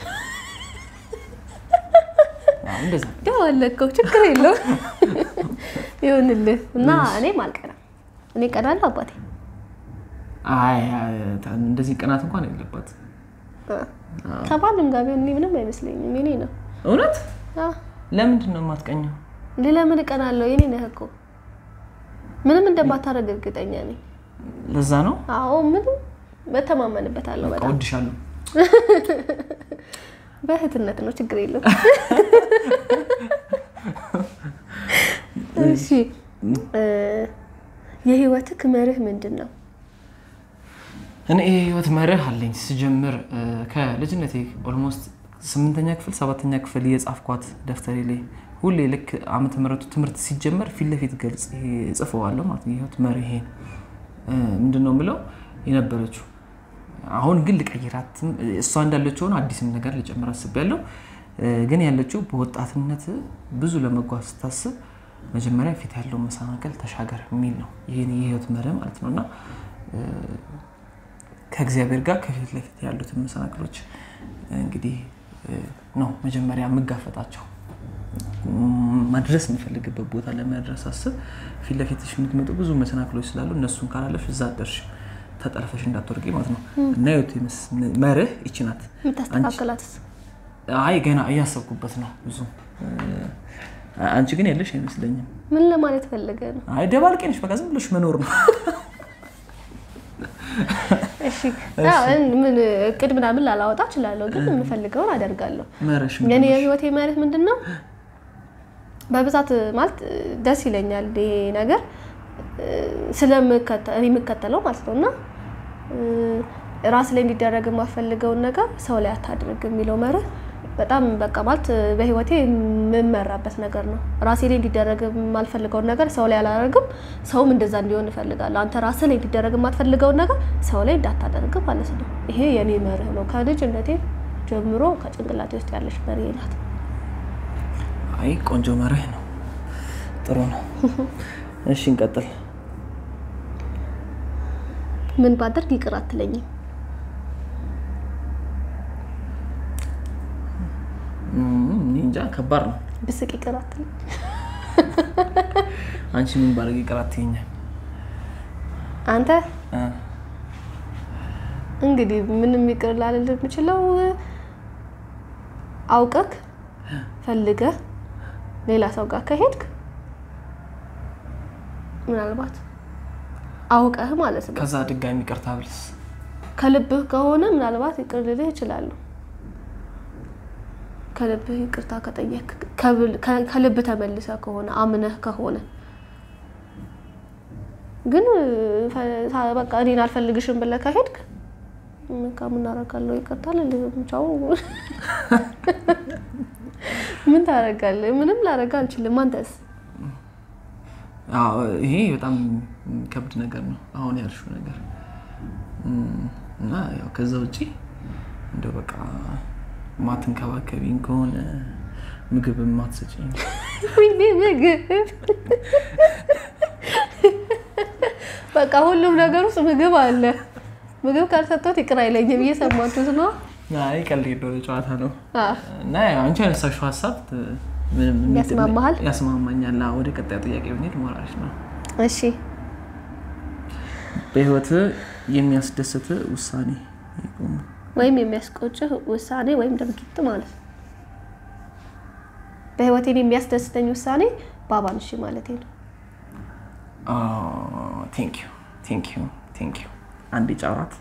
አዎ፣ እንደዛ ነው። ያው አለከው ችግር የለውም ይሁንልህ። እና እኔም አልቀናም። እኔ ቀናለሁ አባቴ አይ አይ፣ እንደዚህ ቅናት እንኳን የለባት ከማንም ጋር ቢሆን እኔ ምንም አይመስለኝም። የኔ ነው። እውነት። አዎ። ለምንድን ነው የማትቀኘው? እንዴ ለምን እቀናለሁ? የኔ ነህ እኮ ምንም እንደማታደርግ እርግጠኛ ነኝ። ለዛ ነው አዎ ምንም በተማመንበታለሁ። በቃ በጣም እወድሻለሁ። በእህትነት ነው፣ ችግር የለውም። እሺ እ፣ የህይወትህ መርህ ምንድን ነው? እኔ የህይወት መርህ አለኝ። ስጀምር እ፣ ከልጅነቴ ኦልሞስት ስምንተኛ ክፍል ሰባተኛ ክፍል የጻፍኳት ደብተሬ ላይ ሁሌ ልክ ዓመተ ምሕረቱ ትምህርት ሲጀመር ፊት ለፊት ገልጽ ጽፈዋለሁ ማለት ነው። የህይወት መርህ ይሄ እ፣ ምንድን ነው የምለው የነበረችው አሁን ግን ልቀይራት እሷ እንዳለችው ሆነ አዲስም ነገር ልጨምር አስቤያለሁ። እ፣ ግን ያለችው በወጣትነት ብዙ ለመጓዝ ስታስብ መጀመሪያ ፊት ያለው መሰናከል ተሻገር የሚል ነው። ይህን የህይወት መርህ ማለት ነው እና ከእግዚአብሔር ጋር ከፊት ለፊት ያሉትን መሰናክሎች እንግዲህ እ፣ ነው መጀመሪያ የምጋፈጣቸው። ም- መድረስ የምፈልግበት ቦታ ለመድረስ አስብ ፊት ለፊትሽ የምትመጡ ብዙ መሰናክሎች ስላሉ እነሱን ካላለፍሽ እዛ አትደርሽ ተጠልፈሽ እንዳትወርቂ ማለት ነው እና የህይወት የምስ- መርህ ይቺ ናት። የምታስተካከላትስ? አይ ገና እያሰብኩበት ነው ብዙ እ፣ አንቺ ግን ያለሽ አይመስለኝም። ምን ለማለት ፈልገ ነው? አይ ደባልቄ ነሽ፣ በቃ ዝም ብሎሽ መኖር ነው። እሺ አዎ፣ ምን እቅድ ምናምን ላላወጣ እችላለሁ፣ ግን የምፈልገውን አደርጋለሁ። መርሽ የኔ የህይወቴ መርህ ምንድን ነው? በብዛት ማለት ደስ ይለኛል ይሄ ነገር ስለምከተል እኔ የምከተለው ማለት ነው እና ራስ ላይ እንዲደረግ የማፈልገውን ነገር ሰው ላይ አታድርግ የሚለው መርህ በጣም በቃ ማለት በህይወቴ የምመራበት ነገር ነው። ራሴ ላይ እንዲደረግ የማልፈልገውን ነገር ሰው ላይ አላደርግም። ሰውም እንደዛ እንዲሆን እፈልጋለሁ። አንተ ራስህ ላይ እንዲደረግ የማትፈልገውን ነገር ሰው ላይ እንዳታደርግ ማለት ነው። ይሄ የኔ መርህ ነው። ከልጅነቴ ጀምሮ ከጭንቅላቴ ውስጥ ያለች መርህ ናት። አይ ቆንጆ መርህ ነው። ጥሩ ነው። እሺ እንቀጥል። ምን ባደርግ ይቅር አትለኝም? እኔ እንጃ ከባድ ነው። ብስቅ ይቅር አትለኝ? አንቺ ምን ባደርግ ይቅር አትይኛል? አንተ እ እንግዲህ ምንም ይቅር ላልል የምችለው አውቀክ ፈልገህ ሌላ ሰው ጋር ከሄድክ ምናልባት አውቀህ ማለት ነው ከዛ ድጋሚ ይቅርታ ብልስ ከልብህ ከሆነ ምናልባት ይቅር ልልህ ይችላሉ። ከልብህ ይቅርታ ከጠየቅ ከልብህ ተመልሰ ከሆነ አምነህ ከሆነ ግን ፈ- በቃ እኔን አልፈልግሽም ብለህ ከሄድክ በቃ ምን አደርጋለሁ ይቅርታ ልልህም ቻው። ምን ታደርጋለህ? ምንም ላደርግ አልችልም። አንተስ? አዎ፣ ይሄ በጣም ከብድ ነገር ነው አሁን ያልሽው ነገር እም፣ እና ያው ከዛ ውጪ እንደው በቃ ማትንከባከቢኝ ከሆነ ምግብ ማትሰጪኝ ወይኔ ምግብ በቃ ሁሉም ነገር ውስጥ ምግብ አለ። ምግብ ካልሰጠሁት ይቅር አይለኝም። እየሰማችሁት ነው? አይ ቀልድ እንደሆነ ጨዋታ ነው አዎ። እና ያው አንቺ ያነሳሽው ሀሳብ ምንም የሚጥል- ያስማማሃል? ያስማማኛል። አዎ፣ ወደ ቀጣዩ ጥያቄ ብንሄድ ሞራልሽ ነው። እሺ በህይወት የሚያስደስት ውሳኔ ይቁም። ወይም የሚያስቆጭህ ውሳኔ ወይም ድርጊት ማለት ነው። በህይወቴን የሚያስደስተኝ ውሳኔ ባባን እሺ ማለቴ ነው። ቴንክ ዩ ቴንክ ዩ ቴንክ ዩ አንዴ ጫራት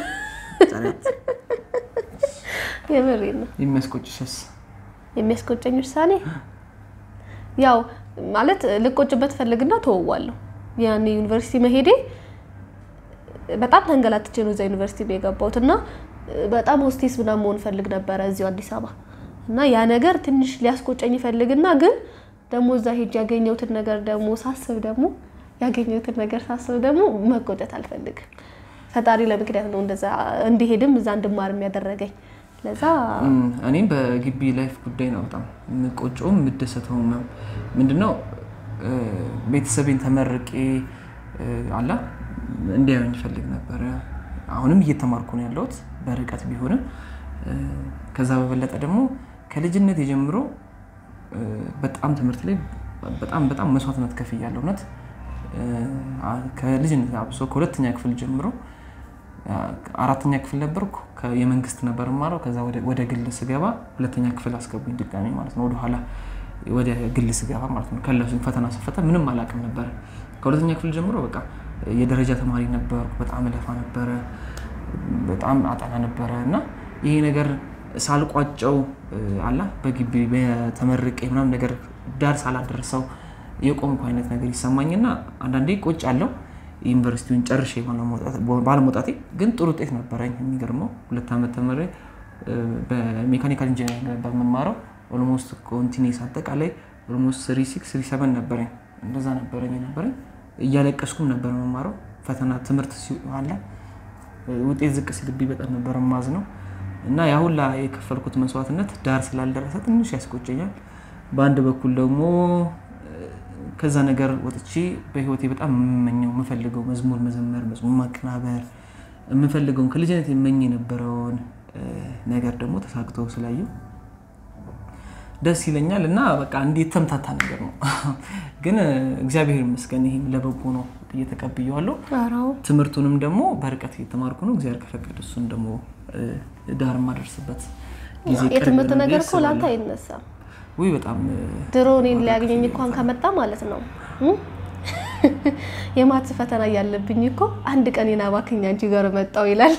የምሬን ነው። የሚያስቆጭሽስ? የሚያስቆጨኝ ውሳኔ ያው ማለት ልቆጭበት ፈልግና ተወዋለሁ። ያኔ ዩኒቨርሲቲ መሄዴ በጣም ተንገላትቼ ነው እዛ ዩኒቨርሲቲ ነው የገባሁት እና በጣም ሆስቴስ ምናምን መሆን ፈልግ ነበረ እዚሁ አዲስ አበባ እና ያ ነገር ትንሽ ሊያስቆጨኝ ይፈልግና ግን ደግሞ እዛ ሄጅ ያገኘሁትን ነገር ደግሞ ሳስብ ደግሞ ያገኘሁትን ነገር ሳስብ ደግሞ መቆጨት አልፈልግም። ፈጣሪ ለምክንያት ነው እንደዛ እንዲሄድም እዛ እንድማርም ያደረገኝ ለዛ እም፣ እኔም በግቢ ላይፍ ጉዳይ ነው በጣም የምቆጨውም የምደሰተውም ምንድነው እ፣ ቤተሰቤን ተመርቄ እ፣ አላ እንዲያዩኝ ይፈልግ ነበረ። አሁንም እየተማርኩ ነው ያለሁት በርቀት ቢሆንም እ፣ ከዛ በበለጠ ደግሞ ከልጅነት የጀምሮ እ፣ በጣም ትምህርት ላይ በጣም በጣም መስዋዕትነት ከፍያለሁ። እውነት እ፣ አ- ከልጅነት አብሶ ከሁለተኛ ክፍል ጀምሮ አራተኛ ክፍል ነበርኩ። ከ- የመንግስት ነበር የማረው። ከዛ ወደ- ወደ ግል ስገባ ሁለተኛ ክፍል አስገቡኝ ድጋሚ ማለት ነው። ወደኋላ ወደ ግል ስገባ ማለት ነው። ከለሱኝ ፈተና ስፈተን ምንም አላውቅም ነበረ። ከሁለተኛ ክፍል ጀምሮ በቃ የደረጃ ተማሪ ነበርኩ። በጣም እለፋ ነበረ፣ በጣም አጠና ነበረ እና ይሄ ነገር ሳልቋጨው እ፣ አላ በግቢ በተመርቄ ምናምን ነገር ዳር ሳላደርሰው የቆምኩ አይነት ነገር ይሰማኝና አንዳንዴ ቆጭ አለው ዩኒቨርሲቲውን ጨርሼ ባለመውጣት- ባለመውጣቴ ግን ጥሩ ውጤት ነበረኝ። የሚገርመው ሁለት ዓመት ተምሬ እ፣ በሜካኒካል ኢንጂነሪንግ ነበር የምማረው። ኦልሞስት ኮንቲኔስ አጠቃላይ ኦልሞስት ስሪ ሲክስ ስሪ ሰቨን ነበረኝ። እንደዛ ነበረኝ ነበረኝ። እያለቀስኩም ነበር የምማረው። ፈተና ትምህርት ሲኋላ ውጤት ዝቅ ሲልብኝ በጣም ነበር ማዝ ነው እና ያ ሁላ የከፈልኩት መስዋዕትነት ዳር ስላልደረሰ ትንሽ ያስቆጨኛል። በአንድ በኩል ደግሞ ከዛ ነገር ወጥቼ በህይወቴ በጣም የምመኘው የምፈልገው መዝሙር መዘመር፣ መዝሙር ማቀናበር የምፈልገውን ከልጅነት የመኝ የነበረውን እ፣ ነገር ደግሞ ተሳክቶ ስላየው ደስ ይለኛል እና በቃ እንዲህ የተምታታ ነገር ነው። ግን እ፣ እግዚአብሔር ይመስገን ይህም ለበጎ ነው እየተቀብየዋለሁ። አራው ትምህርቱንም ደግሞ በርቀት እየተማርኩ ነው። እግዚአብሔር ከፈቀደ እሱን ደግሞ እ፣ ዳር የማደርስበት ጊዜ ቅርብ የትምህርት ነው ብዬ ነገር እኮ ላንተ አስባለሁ። አይነሳም። ውይ በጣም እ፣ ድሮ እኔን ሊያገኘኝ እንኳን ከመጣ ማለት ነው እ? የማትስ ፈተና እያለብኝ እኮ አንድ ቀን የናባክኝ አንቺ ጋር መጣው ይላል።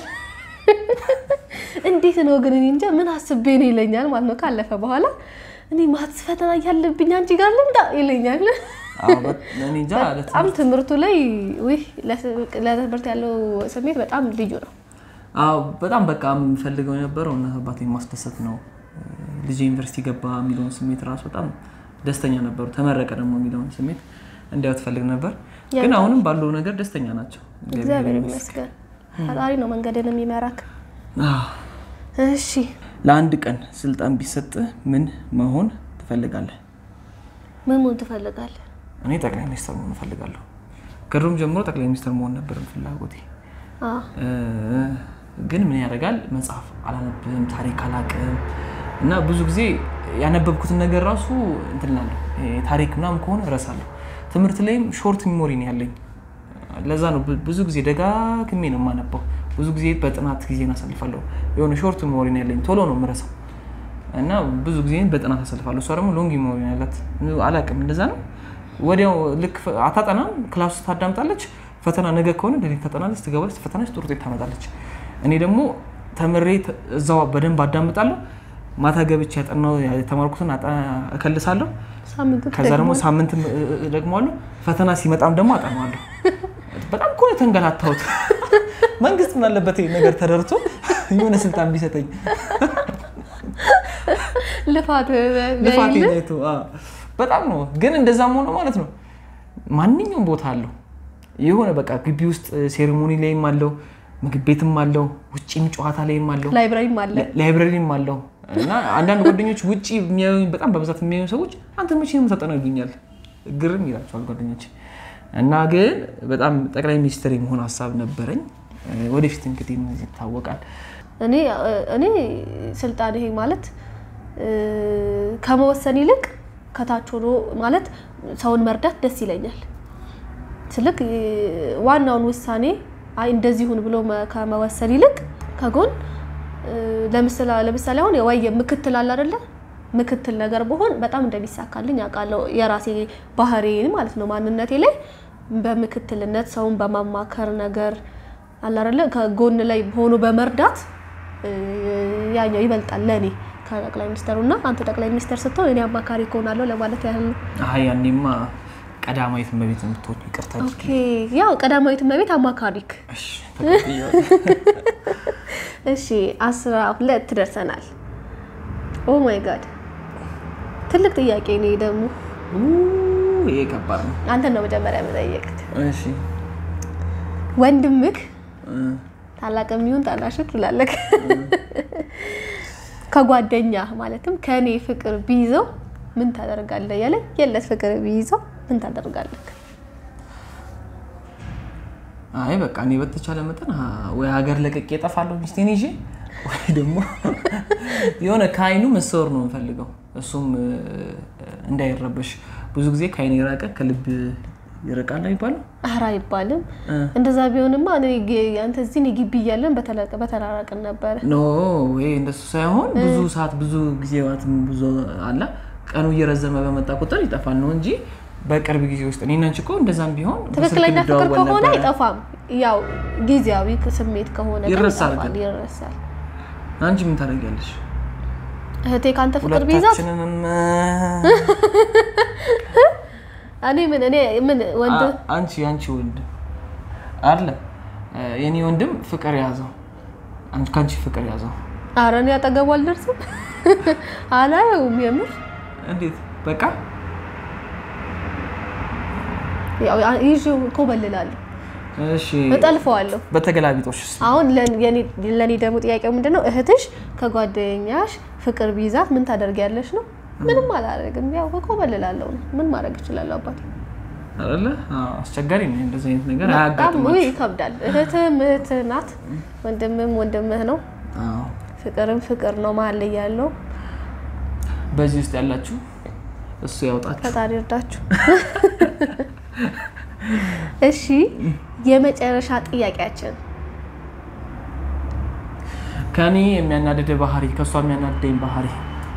እንዴት ነው ግን እኔ እንጃ ምን አስቤ ነው ይለኛል ማለት ነው። ካለፈ በኋላ እኔ ማትስ ፈተና እያለብኝ አንቺ ጋር ልምጣ ይለኛል። አዎ፣ በ- እኔ እንጃ በጣም ትምህርቱ ላይ ውይ ለትምህርት ያለው ስሜት በጣም ልዩ ነው። አዎ በጣም በቃ የምፈልገው የነበረው እናት አባቴን ማስደሰት ነው። ልጅ ዩኒቨርሲቲ ገባ የሚለውን ስሜት ራሱ በጣም ደስተኛ ነበሩ። ተመረቀ ደግሞ የሚለውን ስሜት እንዲያው ትፈልግ ነበር። ግን አሁንም ባለው ነገር ደስተኛ ናቸው። እግዚአብሔር ይመስገን። ፈጣሪ ነው መንገድን የሚመራክ። አዎ። እሺ ለአንድ ቀን ስልጣን ቢሰጥ ምን መሆን ትፈልጋለህ? ምን መሆን ትፈልጋለህ? እኔ ጠቅላይ ሚኒስትር መሆን እፈልጋለሁ። ከድሮም ጀምሮ ጠቅላይ ሚኒስትር መሆን ነበር ፍላጎቴ። አዎ እ፣ ግን ምን ያደርጋል መጽሐፍ አላነብም፣ ታሪክ አላቅም እና ብዙ ጊዜ ያነበብኩትን ነገር ራሱ እንትን እላለሁ። ይሄ ታሪክ ምናምን ከሆነ እረሳለሁ። ትምህርት ላይም ሾርት ሚሞሪ ነው ያለኝ። ለዛ ነው ብ- ብዙ ጊዜ ደጋግሜ ነው የማነበው። ብዙ ጊዜ በጥናት ጊዜ አሳልፋለሁ። የሆነ ሾርት ሚሞሪ ነው ያለኝ፣ ቶሎ ነው የምረሳው እና ብዙ ጊዜ በጥናት አሰልፋለሁ። እሷ ደግሞ ሎንግ ሜሞሪ ነው ያላት። አላውቅም እንደዛ ነው። ወዲያው ልክ አታጠናም፣ ክላስ ውስጥ ታዳምጣለች። ፈተና ነገ ከሆነ ሌሊት ታጠናለች፣ ትገባለች፣ ትፈተናለች፣ ጥሩ ውጤት ታመጣለች። እኔ ደግሞ ተምሬ እዛው በደንብ አዳምጣለሁ። ማታ ገብቼ ያጠናው የተማርኩትን እከልሳለሁ። ከዛ ደግሞ ሳምንት ደግመዋለሁ። ፈተና ሲመጣም ደግሞ አጠናዋለሁ። በጣም እኮ ነው የተንገላታሁት። መንግስት ምን አለበት ይሄን ነገር ተደርቶ የሆነ ስልጣን ቢሰጠኝ። ልፋት ልፋት አይቶ በጣም ነው። ግን እንደዛም ሆኖ ማለት ነው ማንኛውም ቦታ አለው የሆነ በቃ ግቢ ውስጥ ሴሬሞኒ ላይም አለው፣ ምግብ ቤትም አለው፣ ውጭም ጨዋታ ላይም አለው፣ ላይብራሪም አለ። ላይብራሪም አለው። እና አንዳንድ ጓደኞች ውጭ የሚያዩ በጣም በብዛት የሚያዩ ሰዎች አንተ መቼ ነው የምታጠናው ይሉኛል። ግርም ይላቸዋል ጓደኞች። እና ግን በጣም ጠቅላይ ሚኒስትር የመሆን ሀሳብ ነበረኝ። ወደፊት እንግዲህ ይታወቃል። እኔ እኔ ስልጣን ይሄ ማለት ከመወሰን ይልቅ ከታች ሆኖ ማለት ሰውን መርዳት ደስ ይለኛል። ስልክ ዋናውን ውሳኔ አይ እንደዚህ ሁን ብሎ ከመወሰን ይልቅ ከጎን ለምሳሌ አሁን ወይ ምክትል አለ አይደለ? ምክትል ነገር በሆን በጣም እንደሚሳካልኝ አውቃለሁ። የራሴ ባህሪዬን ማለት ነው ማንነቴ ላይ በምክትልነት ሰውን በማማከር ነገር አለ አይደለ? ከጎን ላይ ሆኖ በመርዳት ያኛው ይበልጣል ለእኔ ከጠቅላይ ሚኒስተሩ እና አንተ ጠቅላይ ሚኒስተር ስትሆን እኔ አማካሪ ከሆናለሁ ለማለት ያህል ነው። አይ ያኔማ ቀዳማዊት እመቤት የምትሆን ይቅርታ። ኦኬ ያው ቀዳማዊት እመቤት አማካሪክ። እሺ አስራ ሁለት ደርሰናል። ኦ ማይ ጋድ ትልቅ ጥያቄ ነው ደግሞ። ይሄ ከባድ ነው። አንተን ነው መጀመሪያ የምጠየቅህ። እሺ ወንድምክ ታላቅ የሚሆን ታናሽክ ትላለህ ከጓደኛ ማለትም ከእኔ ፍቅር ቢይዘው ምን ታደርጋለህ? ያለ የለት ፍቅር ቢይዘው ምን ታደርጋለህ? አይ በቃ እኔ በተቻለ መጠን ወይ ሀገር ለቅቄ እጠፋለሁ ሚስቴን ይዤ፣ ወይ ደግሞ የሆነ ከአይኑ መሰወር ነው የምፈልገው። እሱም እንዳይረበሽ ብዙ ብዙ ጊዜ ከአይን የራቀ ከልብ ይርቃል አይባልም? ኧረ አይባልም። እንደዛ ቢሆንማ እኔ ግ- አንተ እዚህ እኔ ግቢ እያለን በተለቀ- በተራራቅን ነበረ። ኖ ወይ እንደሱ ሳይሆን ብዙ ሰዓት ብዙ ጊዜዋትም ብዙ አለ ቀኑ እየረዘመ በመጣ ቁጥር ይጠፋል ነው እንጂ በቅርብ ጊዜ ውስጥ እኔና አንቺ እኮ እንደዛም ቢሆን በስልክ ትክክለኛ ፍቅር እንደዋወል ከሆነ ነበረ። አይጠፋም። ያው ጊዜያዊ ስሜት ከሆነ ግን ይረሳል ይጠፋል፣ ግን። ይረሳል። አንቺ ምን ታደርጊያለሽ? እህቴ ከአንተ ፍቅር ቢይዛት ሁለታችንንም እኔ ምን እኔ ምን ወንድ አ- አንቺ አንቺ ወንድ አለ የኔ ወንድም ፍቅር ያዘው አንቺ ከአንቺ ፍቅር ያዘው ኧረ እኔ አጠገቡ አልደርስም አላየውም። የምር እንዴት በቃ ያው ይዤው ኮበልላለሁ፣ እሺ እጠልፈዋለሁ። በተገላቢጦሽስ አሁን ለእኔ ደግሞ ጥያቄው ምንድን ነው? እህትሽ ከጓደኛሽ ፍቅር ቢይዛት ምን ታደርጊያለሽ ነው? ምንም አላደርግም፣ ያው ኮበልላለሁ ነው። ምን ማድረግ እችላለሁ አባቴ? አይደለ አዎ፣ አስቸጋሪ ነው እንደዚህ አይነት ነገር በጣም አያጋጥማችሁ ውይ ይከብዳል። እህትም እህትህ ናት፣ ወንድምም ወንድምህ ነው። አዎ ፍቅርም ፍቅር ነው መሀል ላይ ያለው። በዚህ ውስጥ ያላችሁ እሱ ያውጣችሁ ፈጣሪ እርዳችሁ። እሺ የመጨረሻ ጥያቄያችን ከኔ የሚያናድድ ባህሪ ከእሷ የሚያናድደኝ ባህሪ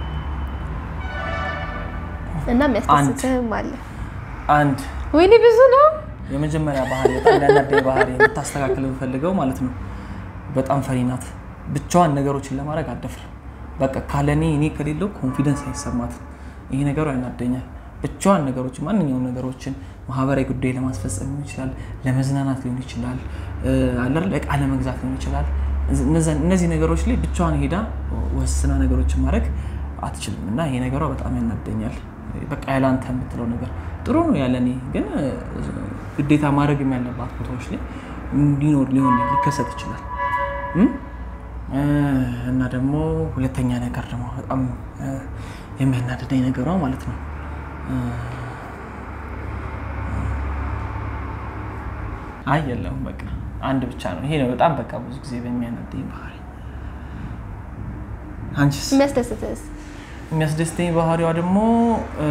እና የሚያስደስትህም አለ። አንድ ወይኔ ብዙ ነው። የመጀመሪያ ባህሪ በጣም የሚያናድደኝ ባህሪ የምታስተካክል የምፈልገው ማለት ነው በጣም ፈሪ ናት ብቻዋን ነገሮችን ለማድረግ አደፍር በቃ ካለኔ እኔ ከሌለው ኮንፊደንስ አይሰማትም ይሄ ነገሩ ያናደኛል ብቻዋን ነገሮችን ማንኛውም ነገሮችን ማህበራዊ ጉዳይ ለማስፈጸም ሊሆን ይችላል ለመዝናናት ሊሆን ይችላል እ፣ አለ አይደል እቃ ለመግዛት ሊሆን ይችላል እነዛ- እነዚህ ነገሮች ላይ ብቻዋን ሄዳ ወስና ነገሮችን ማድረግ አትችልም እና ይሄ ነገሯ በጣም ያናደኛል በቃ ያላንተ የምትለው ነገር ጥሩ ነው ያለኔ ግን እ፣ ግዴታ ማድረግ ያለባት ቦታዎች ላይ እንዲኖር ሊሆን ሊከሰት ይችላል እም? እ፣ እና ደግሞ ሁለተኛ ነገር ደግሞ በጣም እ፣ የሚያናድደኝ ነገሯ ማለት ነው እ፣ አይ የለም በቃ አንድ ብቻ ነው ይሄ ነው በጣም በቃ ብዙ ጊዜ በሚያናደኝ ባህሪ አንቺስ የሚያስደስትህስ? የሚያስደስተኝ ባህሪዋ ደግሞ እ፣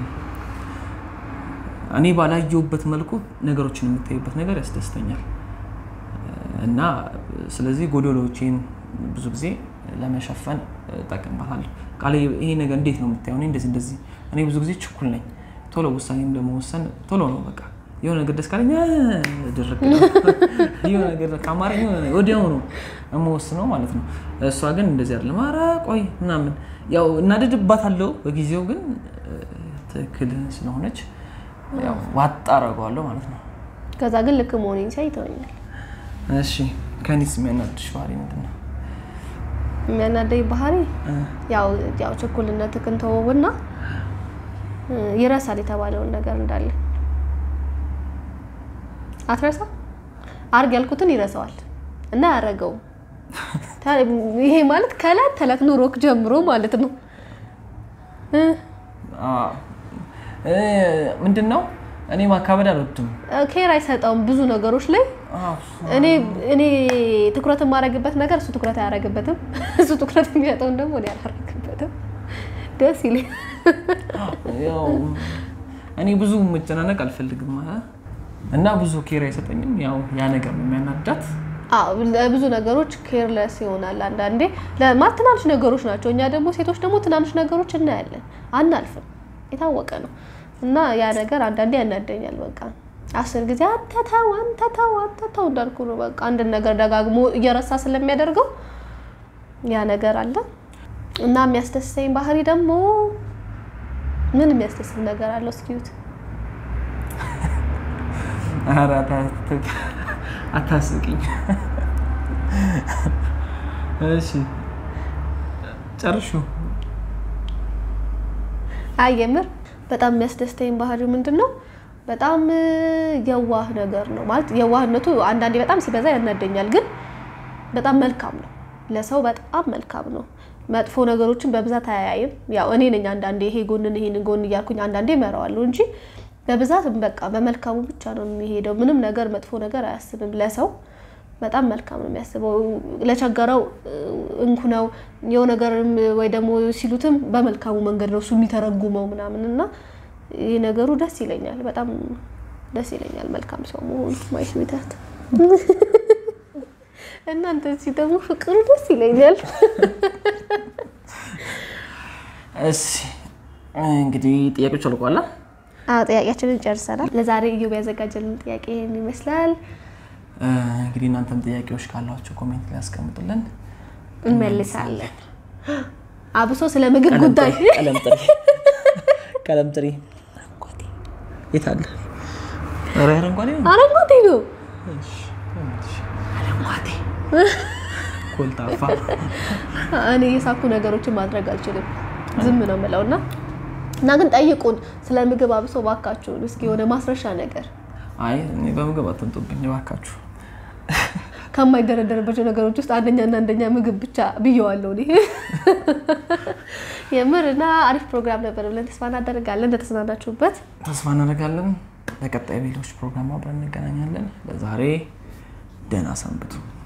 እኔ ባላየሁበት መልኩ ነገሮችን የምታይበት ነገር ያስደስተኛል እና ስለዚህ ጎዶሎቼን ብዙ ጊዜ ለመሸፈን እጠቀምባታለሁ። ቃሌ ይሄ ነገር እንዴት ነው የምታየው? እኔ እንደዚህ እንደዚህ እኔ ብዙ ጊዜ ችኩል ነኝ። ቶሎ ውሳኔም ለመወሰን ቶሎ ነው በቃ የሆነ ነገር ደስ ካለኝ ድርቅ ነው የሆነ ነገር ከአማርኛ ወዲያው ነው የምወስነው ማለት ነው። እሷ ግን እንደዚህ አይደለም። ኧረ ቆይ ምናምን ያው እናደድባታለሁ በጊዜው ግን ትክክል ስለሆነች ያው ዋጣ አደርገዋለሁ ማለት ነው። ከዛ ግን ልክ መሆኔን ሲያይ ይተወኛል። እሺ ከኔስ የሚያናድሽ ባህሪ ምንድን ነው? የሚያናደኝ ባህሪ ያው ያው ችኩልነትህን ተወውና ይረሳል የተባለውን ነገር እንዳለ አትረሳ አርግ ያልኩትን ይረሳዋል እና አያረገውም። ይሄ ማለት ከዕለት ተዕለት ኑሮክ ጀምሮ ማለት ነው። ምንድን ነው እኔ ማካበድ አልወድም። ኬር አይሰጠውም ብዙ ነገሮች ላይ እኔ እኔ ትኩረት የማደርግበት ነገር እሱ ትኩረት አያደርግበትም። እሱ ትኩረት የሚያጠውን ደግሞ እኔ አላደርግበትም። ደስ ይለኝ። እኔ ብዙ መጨናነቅ አልፈልግም እና ብዙ ኬር አይሰጠኝም። ያው ያ ነገር ነው የሚያናዳት። ለብዙ ነገሮች ኬርለስ ይሆናል አንዳንዴ። ለማት ትናንሽ ነገሮች ናቸው። እኛ ደግሞ ሴቶች ደግሞ ትናንሽ ነገሮች እናያለን፣ አናልፍም። የታወቀ ነው እና ያ ነገር አንዳንዴ ያናደኛል። በቃ አስር ጊዜ አንተ ተው አንተ ተው አንተ ተው እንዳልኩ ነው። በቃ አንድን ነገር ደጋግሞ እየረሳ ስለሚያደርገው ያ ነገር አለ እና የሚያስደስተኝ ባህሪ ደግሞ ምን የሚያስደስት ነገር አለው? እስኪዩት አታስቂኝ። እሺ ጨርሹ። አይ የምር በጣም የሚያስደስተኝ ባህሪው ምንድን ነው? በጣም የዋህ ነገር ነው ማለት የዋህነቱ አንዳንዴ በጣም ሲበዛ ያናደኛል፣ ግን በጣም መልካም ነው። ለሰው በጣም መልካም ነው። መጥፎ ነገሮችን በብዛት አያይም። ያው እኔ ነኝ አንዳንዴ ይሄ ጎንን ይሄን ጎን እያልኩኝ አንዳንዴ እመራዋለሁ እንጂ በብዛት በቃ በመልካሙ ብቻ ነው የሚሄደው። ምንም ነገር መጥፎ ነገር አያስብም። ለሰው በጣም መልካም ነው የሚያስበው። ለቸገረው እንኩ ነው የው ነገርም ወይ ደግሞ ሲሉትም በመልካሙ መንገድ ነው እሱ የሚተረጉመው ምናምን እና ይህ ነገሩ ደስ ይለኛል። በጣም ደስ ይለኛል መልካም ሰው መሆኑ ማይስ ቤታት እናንተ እዚህ ደግሞ ፍቅሩ ደስ ይለኛል። እሺ እንግዲህ ጥያቄዎች አልቋላ። አዎ ጥያቄያችንን ጨርሰናል። ለዛሬ እዮብ ያዘጋጀልን ጥያቄ ይህን ይመስላል። እንግዲህ እናንተም ጥያቄዎች ካሏቸው ኮሜንት ላይ ያስቀምጡልን፣ እንመልሳለን። አብሶ ስለ ምግብ ጉዳይ ቀለም ጥሪ ቀለም ጥሪ የት አለ? ኧረ አረንጓዴ ነው። አረንጓዴ ነው። አረንጓዴ ኮልታፋ። እኔ የሳኩ ነገሮችን ማድረግ አልችልም፣ ዝም ነው የምለው እና እና ግን ጠይቁን ስለ ምግብ አብሶ ባካችሁን፣ እስኪ የሆነ ማስረሻ ነገር አይ እኔ በምግብ አትንጡብኝ እባካችሁ። ከማይደረደርባቸው ነገሮች ውስጥ አንደኛና አንደኛ ምግብ ብቻ ብየዋለሁ እኔ የምር እና አሪፍ ፕሮግራም ነበር ብለን ተስፋ እናደርጋለን እንደተዝናናችሁበት ተስፋ እናደርጋለን። በቀጣይ ሌሎች ፕሮግራም አብረን እንገናኛለን። ለዛሬ ደህና ሰንብቱ።